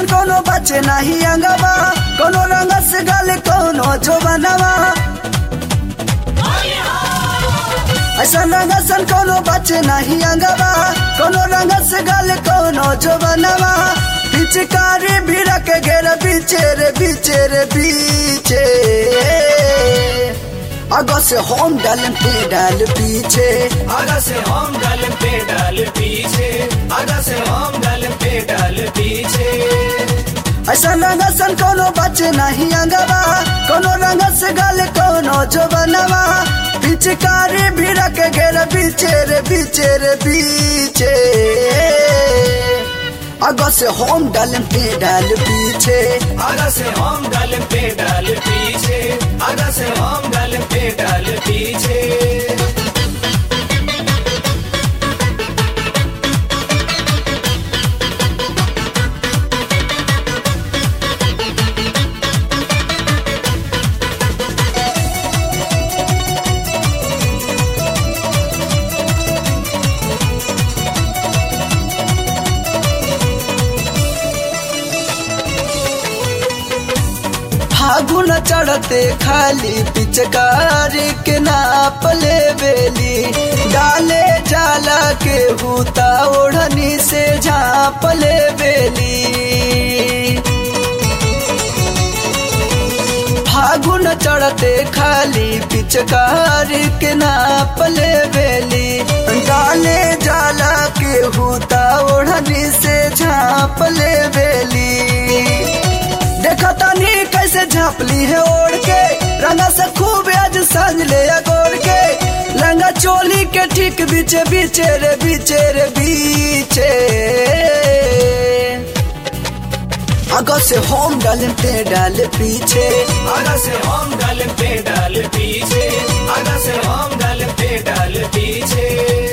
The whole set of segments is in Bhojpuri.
सन कोनो बचे नहीं अंगवा कोनो रंग से गल कोनो जोबनवा ऐसा रंग सन कोनो बचे नहीं अंगवा कोनो रंग से गल कोनो जोबनवा पिचकारी भी रख घेर बीचे रे बीचे रे बीचे अगो से होम डाल पे डाल पीछे आगा से हम डाल पे डाल पीछे आगा से हम डाल पे डाल पीछे ऐसा रंग सन कोनो बचे नहीं अंगवा कोनो रंग से गल कोनो जो बनवा पिचकारी भी रख घेर बीचे रे बीचे रे बीचे अगो से होम डाल पे डाल पीछे आगा से हम डाल पे डाल पीछे आगा से हम डाल पे डाल पीछे फागुन चढ़ते खाली पिचकारी के नाप ले बेली डाले जाला के हूता ओढ़नी से झाप ले बेली फागुन चढ़ते खाली पिचकारी के नाप ले बेली डाले जाला के हूता ओढ़नी से झाप ले बेली देखो तनी कैसे झापली है ओढ़ के रंगा से खूब आज सांझ ले गोड़ के लंगा चोली के ठीक बीचे बीचे रे बीचे रे बीचे अगो से होम डाल पे डाल पीछे आगा से हम डाल पे डाल पीछे आगा से हम डाल पे डाल पीछे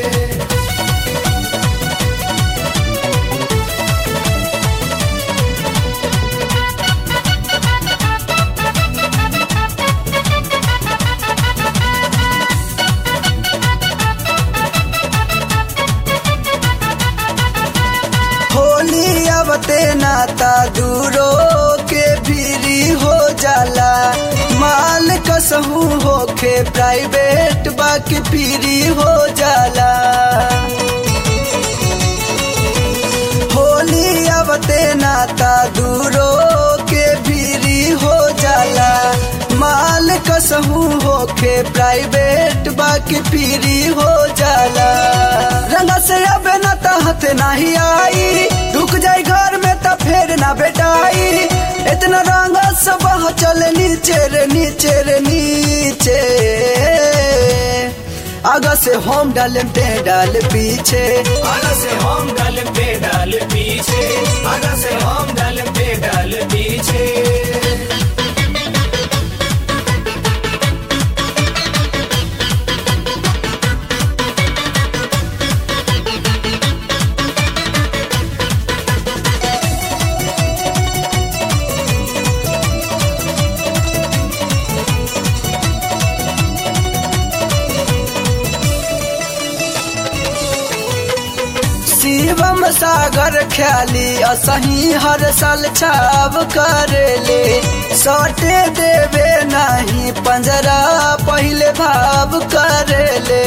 होली अबते नाता दूरो के भीरी हो जाला माल कसहू होके प्राइवेट बाकी पीरी हो जाला होली अबते नाता दूरो के भीरी हो जाला माल कसहू होके प्राइवेट बाकी पीरी हो जाला रंगा से अब न तहत नहीं आई रुक जाई घर में त फेर ना बेटाई इतना रंग सब चले नीचे रे नीचे रे नीचे आगा से होम डाल पे डाल पीछे आगा से हम डाल पे डाल पीछे आगा से हम डाल पे डाल पीछे शिवम सागर ख्याली असही हर साल छाव करेले सटे देवे नहीं पंजरा पहले भाव करेले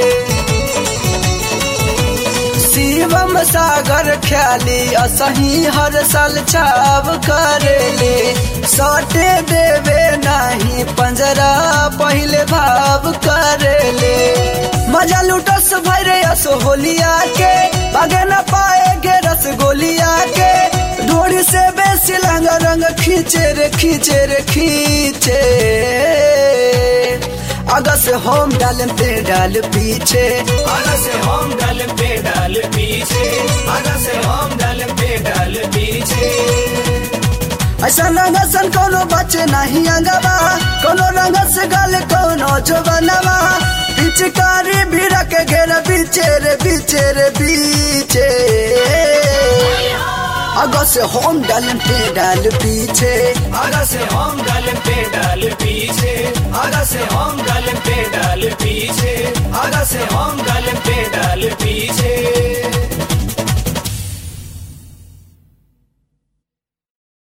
शिवम सागर ख्याली असही हर साल छाव करेले सटे देवे नहीं पंजरा पहले भाव करेले मजा लुटस भरे अस होलिया के बागे न पाएगे रसगोलिया के ढोड़ी से बेसी रंग रंग खींचे रे खींचे रे खींचे आगा से होम डाल पे डाल पीछे आगा से हम डाल पे डाल पीछे आगा से हम डाल पे डाल पीछे ऐसा रंग सन कोनो बचे नहीं अंगवा कोनो रंग से गल कोनो जो बनवा पिचकारी भी रख घेर बीचे रे बीचे रे बीचे अगो से होम डाल पे डाल पीछे आगा से हम डाल पे डाल पीछे आगा से हम डाल पे डाल पीछे आगा से हम डाल पे डाल पीछे